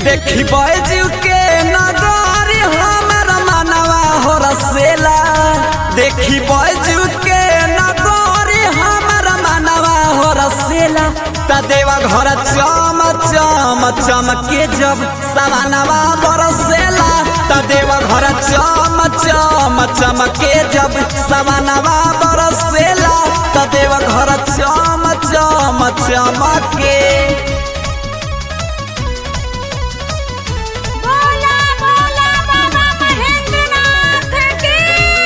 देखी बैजू के नगर हमर मनवा हो रसेला देखी बैजू के नगर हमर मनवा हो रसेला त देवा घर चम चम चमके जब सवानवा बरसेला त देवा घर चम चम चमके जब सवानवा बरसेला त देवा घर चम चम चमके बोला बोला बाबा महेंद्रनाथ की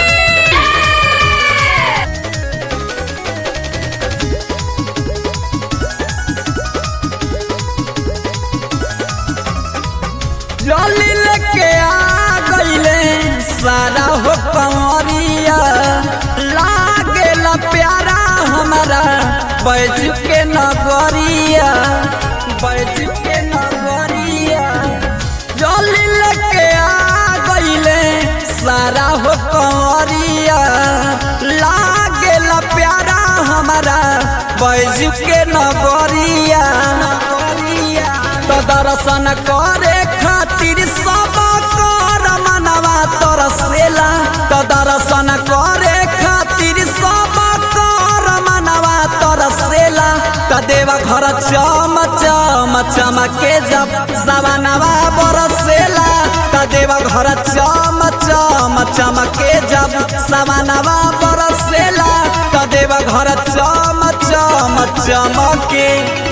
जली लेके आ गईले सारा हो कंवरिया लागेला प्यारा हमारा बैज के नगरिया बैज के नगरिया जली लेके आ गईले सारा हो कंवरिया लागेला प्यारा हमारा बैज के नगरिया नगरिया तो दर्शन करे खातिर सब कर मनवा तरसेला तो दर्शन करे खातिर सब कर मनवा तरसेला तो देवा घर चम चम चमके जब सवनवा बरसेला तो देवा घर चम चम चमके जब सवनवा बरसेला तो देवा घर चम चम चमके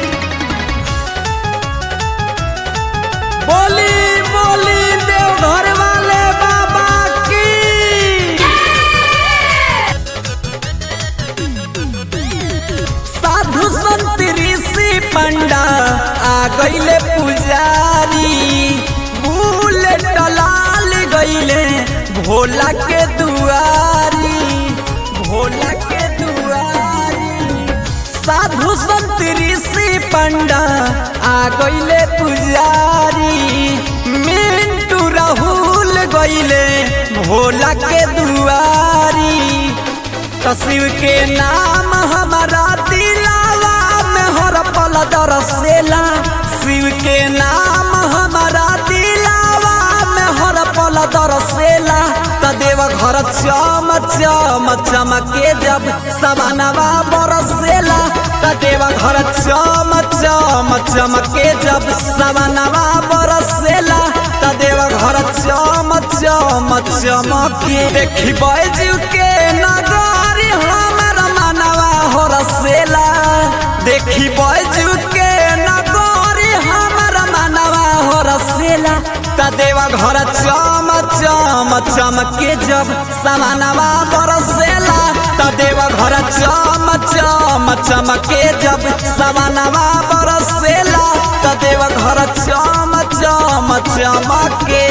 बोली बोली देवघर वाले बाबा की साधु संत ऋषि पंडा आ गईले पुजारी बुलेट लाल गईले भोला के दुआरी भोला के दुआरी साधु संत ऋषि पंडा आ गईले पुजारी मिंटू राहुल गईले भोला के दुआरी तस्वीर के नाम हमारा दिलावा में हर पल दरसेला शिव के नाम हमारा दिलावा में हर पल दरसेला तदेव घर चम चम चमके जब सवनवा बरसेला तदेव घर चम चम चमके जब सवनवा बरसेला तदेव घर चम चम चमके देखी बैजू के नगर हमर मनवा हो रसेला देखी बैजू के नगर हमर मनवा हो रसेला तदेवा घर चम चम चमके जब सवनवा बरसेला तदेवा घर चम चम चमके जब सवनवा बरसेला तदेवा घर चम चम चमके